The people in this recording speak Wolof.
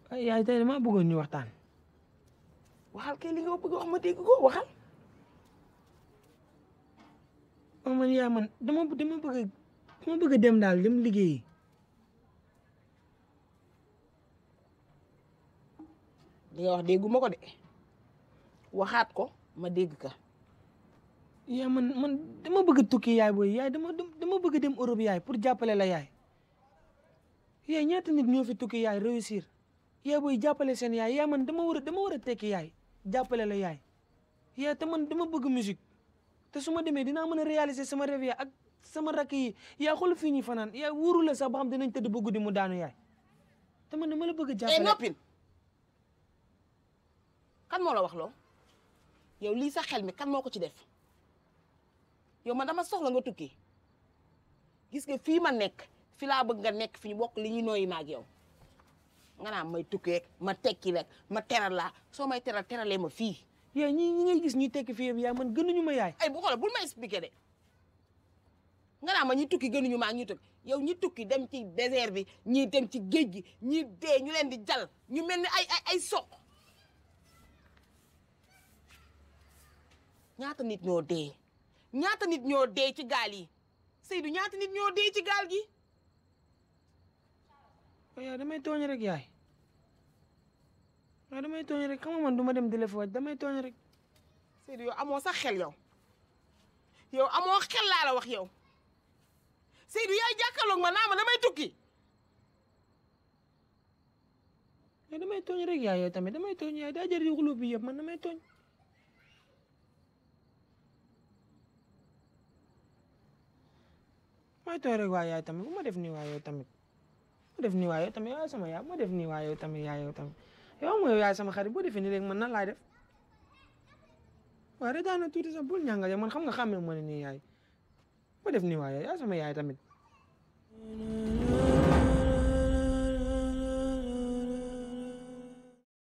ay yaay tey dama bëggoon ñu waxtaan waxal kay li nga bëgg wax ma dégg ko waxal oh man yaa man dama dama bëgg dama bëgg a dem daal dem liggéeyi li nga wax dégguma ko de waxaat ko ma dégg ka yaa man man dama bëgg a tukki yaay booy yaay dama dama bëgg a dem Europe yaay pour jàppale la yaay yaay ñaata nit ñoo fi tukki yaay réussir yaay booy jàppale seen yaay yaa man dama war a dama war a tekki yaay jàppale la yaay yaay te man dama bëgg musique te su ma demee dinaa mën a réaliser sama rêve yaay ak sama rakk yi yaa xool fii ñuy fanaan yaay wóoru la sax ba xam dinañ tëdd ba guddi mu daanu yaay te man dama la bëgg a eh jàppale noppin kan moo la wax loo yow lii sa xel mi kan moo ko ci def yow man dama soxla nga tukki gis nga fii ma nekk fi laa bëgg nga nekk fi ñu bokk li ñuy nooyi ma ak yow nga naan may tukki rek ma tekki rek ma teral laa soo may teral teralee ma fii yaay ñi ñi ngay gis ñuy tekki fii yëpp yaay man gënuñu ma yaay ay bu xoolee bul ma expliqué de nga naan ma ñi tukki gënuñu ma ak ñi tukki yow ñi tukki dem ci désert bi ñii dem ci géej gi ñi dee ñu leen di jal ñu mel ni ay ay ay soq ñaata nit ñoo dee ñaata nit ñoo dee ci gaal yi Seydou ñaata nit ñoo dee ci gaal gi yaay damay tooñ rek yaay waaw damay tooñ rek xam nga man du ma dem di la fa wàcc damay tooñ rek Seydou yow amoo sax xel yow yow amoo xel laa la wax yow Seydou yaay jàkkaarloog ma naa ma damay tukki mais damay tooñ rek yaay yow tamit damay tooñ yaay daa jar di xulóo bi yëpp man damay tooñ may tooñ rek waay yaay tamit bu ma def nii waay yow tamit ma def nii waay yow tamit yaay sama yaay ma def nii waay yow tamit yaay yow tamit yow am nga yow yaay sama xarit boo defee nii léegi man nan laay def waaw rek daana tuuti sax bul ñànga man xam nga xàmmee ma ne nii yaay ma def nii waay yow yaay sama yaay tamit